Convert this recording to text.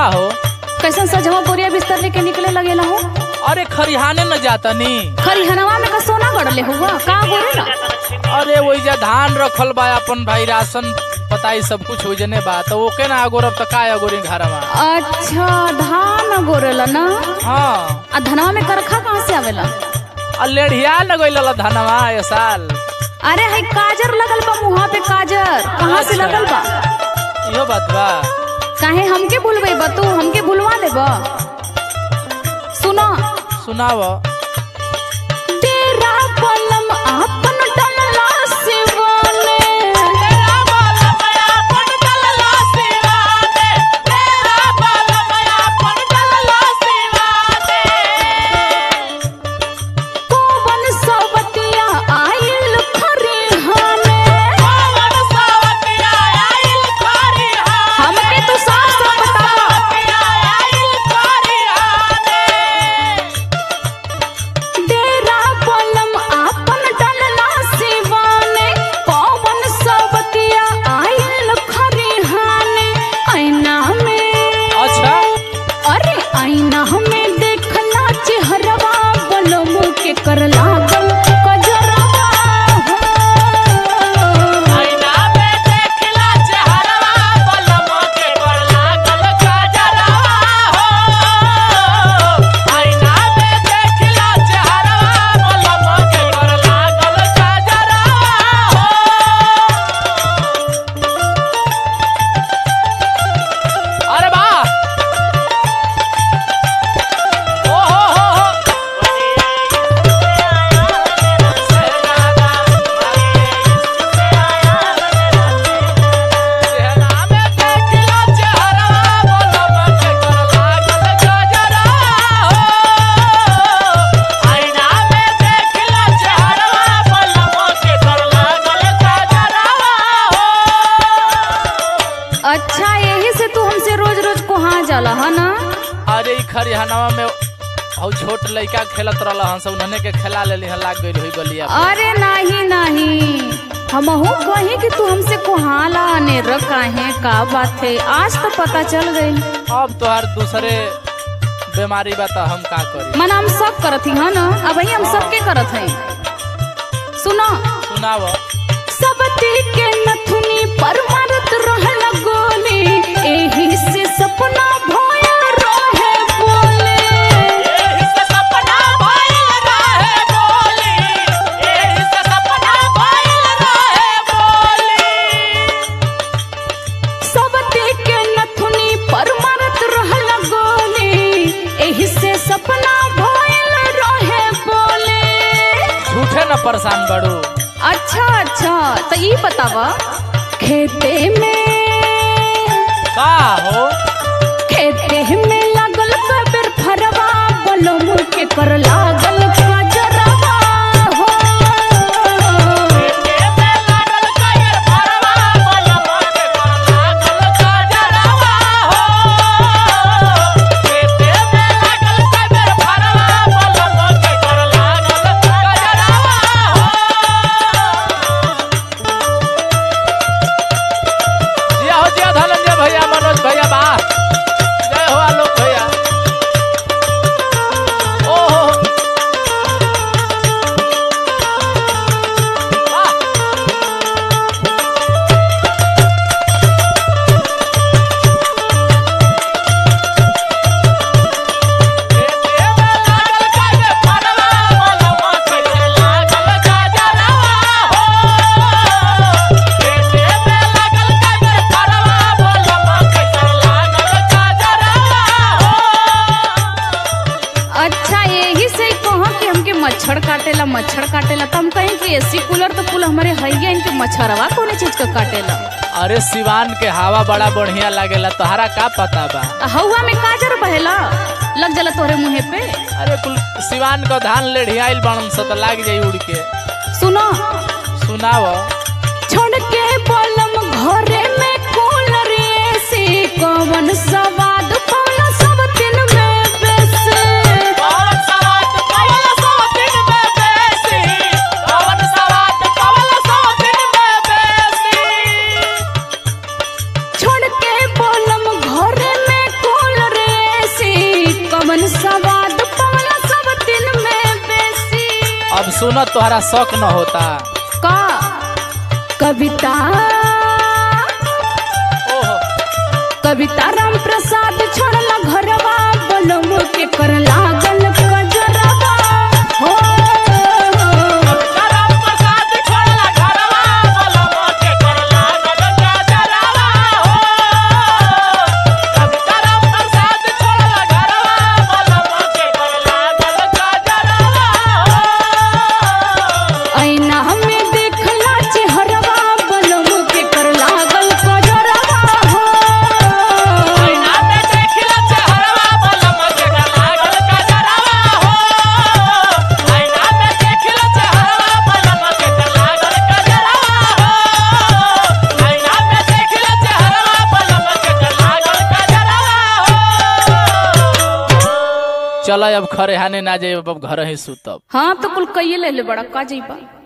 का हो कैसन सजवा बोरिया बिस्तर लेके निकले लगेला हो अरे खरिहाने न जातनी खरिहनवा में का सोना गड़ले हुआ का गोरेला अरे वही धान रखल बा अपन भाई राशन पताई सब कुछ हो जने बा तो ओके ना अगोरब त का अगोरी घरवा अच्छा धान गोरेला ना हाँ आ धनवा में करखा कहाँ से आवेला आ लेढ़िया न गइल धनवा ए साल अरे है काजर लगल बा मुहा पे काजर कहाँ से अच्छा। लगल बा इहो बात बा काहे हमके भूलबे बा तू हमके भूलवा दे बा सुनो सुनाव तेरा पलम आपन डलला सिवाने कोवन सवतिया आइल खरिहाने हमके तू साफ साफ बता तेरा पलम आपन डलला सिवाने कोवन सवतिया आइल खरिहाने ऐना में अच्छा अरे आईना हमें देखला चेहरवा बलम के कर लागल कजरवा हो। अरे बा ओ हो हो हो चेहरा में देखला चेहरा बोलम के कर लागल गजरा हो आईना में देखला चेहरा बोलम के कर लागल गजरा हो अच्छा यही से तू हमसे रोज रोज कोहा जाला है ना अरे ई खरिहनवा में हौ छोट लइका खेलत रहल हन सब उन्हने के खेला लेली हन लाग गइल होई गलिया पे। अरे नहीं नहीं हमहू कही कि तू हमसे कोहाला ने काहे का बात है आज तो पता चल गई अब तोहार दूसरे बीमारी बा त हम का करी मन हम सब करत ही है ना अब ही हम सबके करत हैं सुनो सुनाव सबती के नथुनी पर मारत रहल गोली एही से सपना भोया रहे बोले सबती के नथुनी पर मारत रहल गोली एही से सपना भोयल रहे बोले झूठे न परेशान बड़ू अच्छा अच्छा तो ये बतावा खेते में का हो खेते में लागल कबर फरवा बलम के कर लागल कजरवा हो जिया हो जिया धनंजय भैया मनोज भैया बा जय हो आलोक भैया ओ हो हो। वाह अच्छा यही से ही कहो कि हमके मच्छर काटेला मच्छर काटेला तो हम कहें कि एसी कूलर तो कुल हमारे हैया इनके मच्छरवा कौन चीज का काटेला अरे सिवान के हवा बड़ा बढ़िया लागेला तोहरा का पता बा आ हवा में काजर बहेला लग जाला तोहरे मुहे पे अरे कुल सिवान का धान लेढ़ियाइल बनन से तो लाग जाई उड़ के सुनो सुनाव छोड़ के बलम घरे में कूलर एसी कौन सवाद पौला सब दिन में बेसे छोड़ के बलम घरे में कूलर न तोहरा शौक न होता का कविता ओहो कविता राम प्रसाद छोड़ला घरवा बलम के कर लागल कजरवा हो ऐना हमें देखला चेहरवा बलम के कर लागल कजरवा हो चल अब खरे हाने ना जाए अब घर ही सुतब हाँ तो कुल कइये ले ले बड़ा का जइबा